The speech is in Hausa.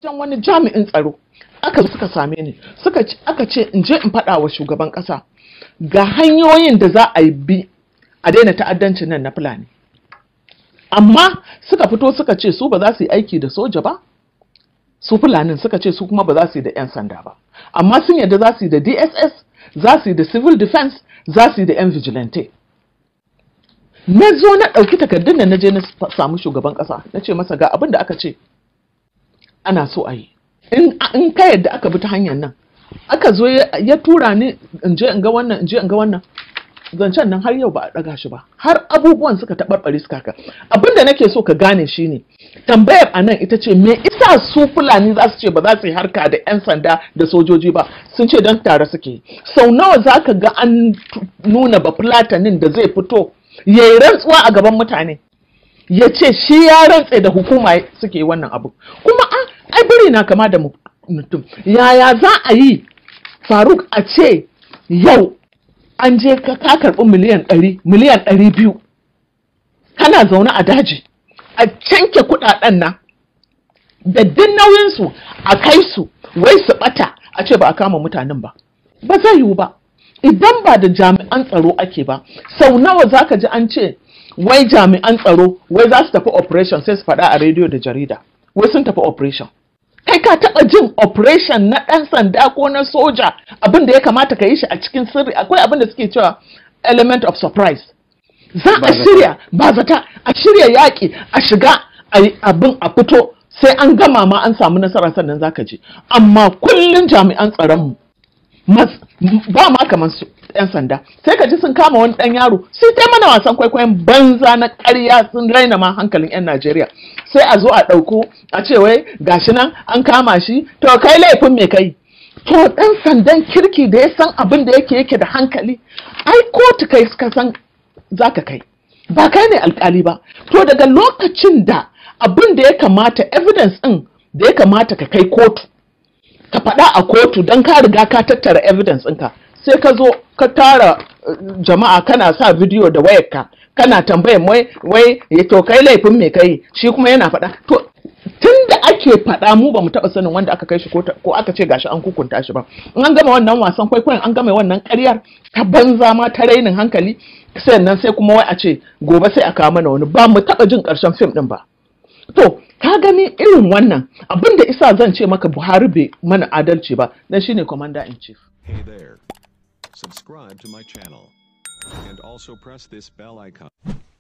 wajen wani jami'in tsaro aka suka same ni suka aka ce in je in faɗa wa shugaban ƙasa ga hanyoyin da za a yi bi a daina ta'addancin nan na fulani amma suka fito suka ce su ba za su yi aiki da soja ba su fulanin suka ce su kuma ba za su yi da 'yan sanda ba amma sun yadda za su yi da dss za su yi da civil defense za su yi da 'yan vigilante na zo na ɗauki takardun da na je na samu shugaban ƙasa na ce masa ga abin da aka ce ana so a yi in ka yadda aka bi ta hanyar nan aka zo ya tura ni in je in ga wannan in je in ga wannan zancen nan har yau ba a ɗaga shi ba har abubuwan suka taɓarɓare suka haka abin da nake so ka gane shine tambayar a nan ita ce me isa su fulani za su ce ba za su yi harka da 'yan sanda da sojoji ba sun ce don tare suke sau nawa za ka ga an nuna ba fulatanin da zai fito ya yi rantsuwa a gaban mutane ya ce shi ya rantse da hukuma suke wannan abu kuma ai biri na kama da mutum yaya za a yi faruk a ce yau an je ka karɓi miliyan ɗari miliyan ɗari biyu kana zaune a daji a canke kuɗaɗen nan da duk nauyinsu a kai su wai su ɓata a ce ba a kama mutanen ba ba zai yiwu ba idan ba da jami'an tsaro ake ba sau nawa za ka ji an ce wai jami'an tsaro wai za su tafi operation sai su faɗa a rediyo da jarida wai sun tafi operation kai ka taɓa jin operation na ɗan sanda ko na soja abin da ya kamata ka yi shi a cikin sirri akwai abin da suke cewa element of surprise za a shirya ba zata a shirya yaƙi a shiga abin a fito sai an gama ma an samu nasara sannan zaka je amma kullun jami'an tsaronmu ba ma kamar su yan sanda sai ka ji sun kama wani ɗan yaro sai ta mana wasan kwaikwayon banza na ƙarya sun raina ma hankalin yan Najeriya sai a zo a ɗauko a ce wai gashi nan an kama shi to kai laifin me kai to ɗan sandan kirki da ya san abin da yake yake da hankali ai kotu kai ka san zaka kai ba kai ne alkali ba to daga lokacin da abin da ya kamata evidence ɗin da ya kamata ka kai kotu ka faɗa a kotu don ka riga ka tattara evidence ɗinka sai ka zo ka tara jama'a kana sa bidiyo da wayarka kana tambayan wai wai to kai laifin me kai shi kuma yana faɗa to tun da ake faɗa mu ba mu taɓa sanin wanda aka kai shi ko aka ce gashi an kukunta shi ba in an gama wannan wasan kwaikwayon an gama wannan ƙaryar ta banza ma ta rainin hankali sai nan sai kuma wai a ce gobe sai a kawo mana wani ba mu taɓa jin ƙarshen fim ɗin ba to ka gani irin wannan abin da isa zan ce maka buhari bai mana adalci ba dan shine commander in chief Hey there. Subscribe to my channel. And also press this bell icon.